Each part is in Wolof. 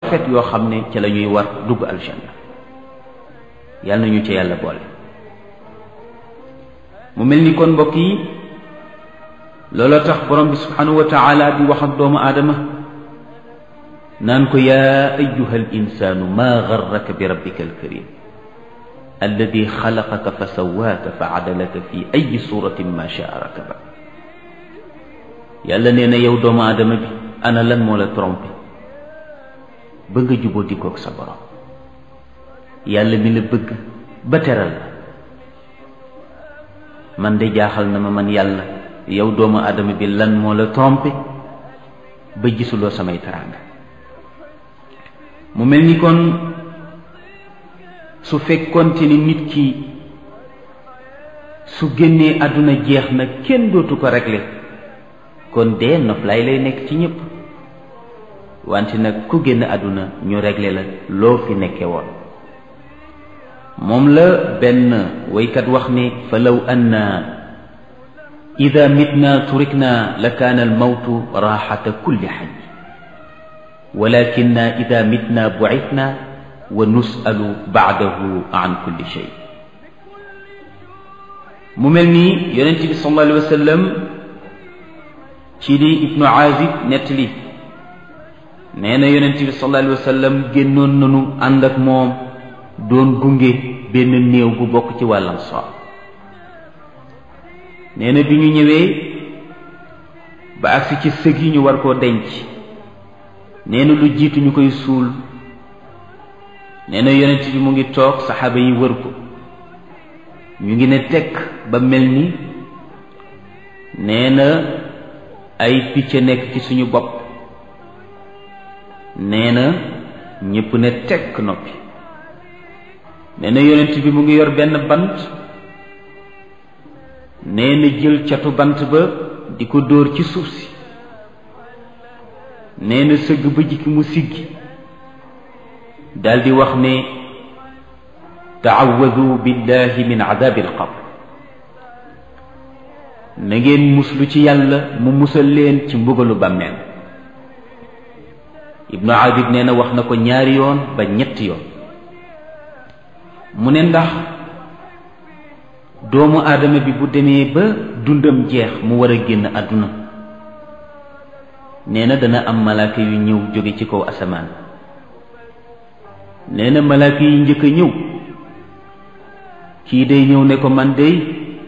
fet yoo xam ne ca la ñuy war dugg aljanna yàlla nañu ca yàlla boole mu mel ni kon mbokk yi looloo tax borom bi subhanahu wa taala di wax ak doomu aadama naan ko yaa ayuha al insaanu maa garraka bi rabbika alkarim alladi xalaqaka fa sawaaka fa adalaka fi ayi suratin ma shaa rakaba yàlla nee na yow doomu aadama bi ana lan moo la trompé ba nga juboo dikoog sa borom yàlla mi la bëgg ba teral la man de jaaxal na ma man yàlla yow doomu aadama bi lan moo la trompé ba gisuloo samay teraanga mu mel ni kon su fekkonte ni nit ki su génnee àdduna jeex na kenn dootu ko régler kon dee noflaay lay nekk ci ñépp wante nag ku génn àdduna ñu régler la loo fi nekke woon moom la benn waykat wax ne fa law anna ida mitna turikna la kaana almawtu raaxata kulli xaj walakinna ida mitna bucitna wa nusalu baadahu an kulli shay mu mel ni yonent bi sallallahu alayhi wa sallam ci li ibnu aazib nettali nee na yonent bi sallallahu alayhi wa sallam génnoon nanu ànd ak moom doon gunge benn néew bu bokk ci wàllam so nee na bi ñu ñëwee ba agsi ci sëg yi ñu war koo denc nee na lu jiitu ñu koy suul nee na yonent bi mu ngi toog saxaaba yi wër ko ñu ngi ne tekk ba mel ni nee na ay picc nekk ci suñu bopp nee na ñépp ne tekk noppi nee na yonent bi mu ngi yor benn bant nee na jël catu bant ba di ko dóor ci suuf si nee na sëgg ba jikki mu siggi daldi wax ne taawadu billahi min adabi alqabr na ngeen muslu ci yàlla mu musal leen ci mbugalu bàmmeel ibnu abid nee na wax na ko ñaari yoon ba ñetti yoon mu ne ndax doomu aadama bi bu demee ba dundam jeex mu war a génn àdduna nee na dana am malaaka yu ñëw jóge ci kaw asamaan nee na malaaka yi njëkk a ñëw kii day ñëw ne ko man day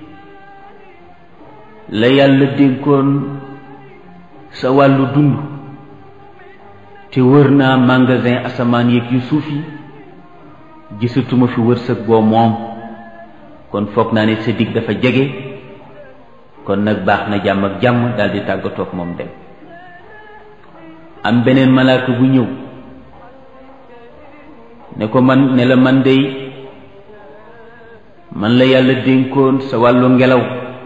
la yàlla dénkoon sa wàllu dund te wër naa magasin asamaan yeeg yu suuf yi gisatuma fi wërsëg boo moom kon foog naa ne sa dig dafa jege kon nag baax na jàmm ak jàmm daldi tàggatoo ak moom dem am beneen malaaka bu ñëw ne ko man ne la man dey man la yàlla dénkoon sa wàllu ngelaw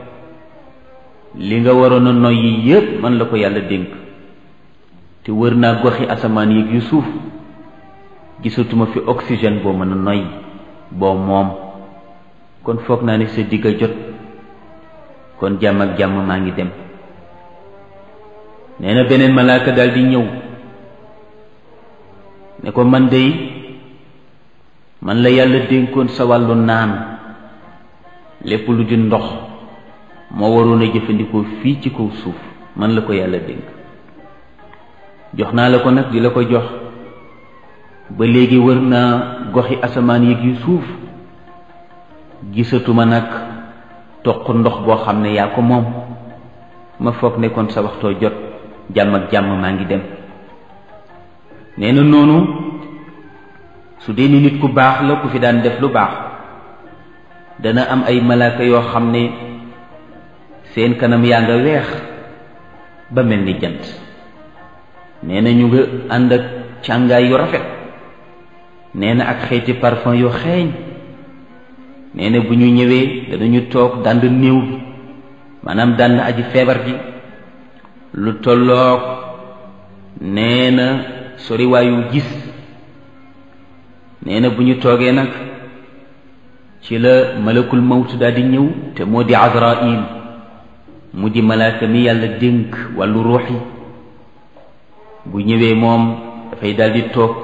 li nga waroon a noyyi yépp man la ko yàlla dénk te wër naa goxi asamaan yi yu suuf gisatuma fi oxygène boo mën a noyyi boo moom kon foog naa ne sa digg a jot kon jàmm ak jàmm maa ngi dem nee na beneen malaaka daal di ñëw ne ko man dey man la yàlla dénkoon sa wàllu naan lépp lu di ndox moo waroon a jëfandikoo fii ci kaw suuf man la ko yàlla dénk jox naa la ko nag di la ko jox ba léegi wër naa goxi asamaan yéeg yu suuf gisatuma nag toq ndox boo xam ne yaa ko moom ma foog ne kon sa waxtoo jot jàmm ak jàmm maa ngi dem nee na noonu su dee ni nit ku baax la ku fi daan def lu baax dana am ay malaaka yoo xam ne seen kanam yaa nga weex ba mel ni jant nee na ñu nga ànd ak càngaay yu rafet nee na ak xeeti parfum yu xeeñ nee na bu ñu ñëwee danañu toog dànd néew bi maanaam dànd aji feebar ji lu tolloog nee na soriwaayu gis nee na bu ñu toogee nag ci la malakul mawt daal di ñëw te moo di azrail mu di malaaka mi yàlla dénk wàllu ruux yi bu ñëwee moom dafay daal di toog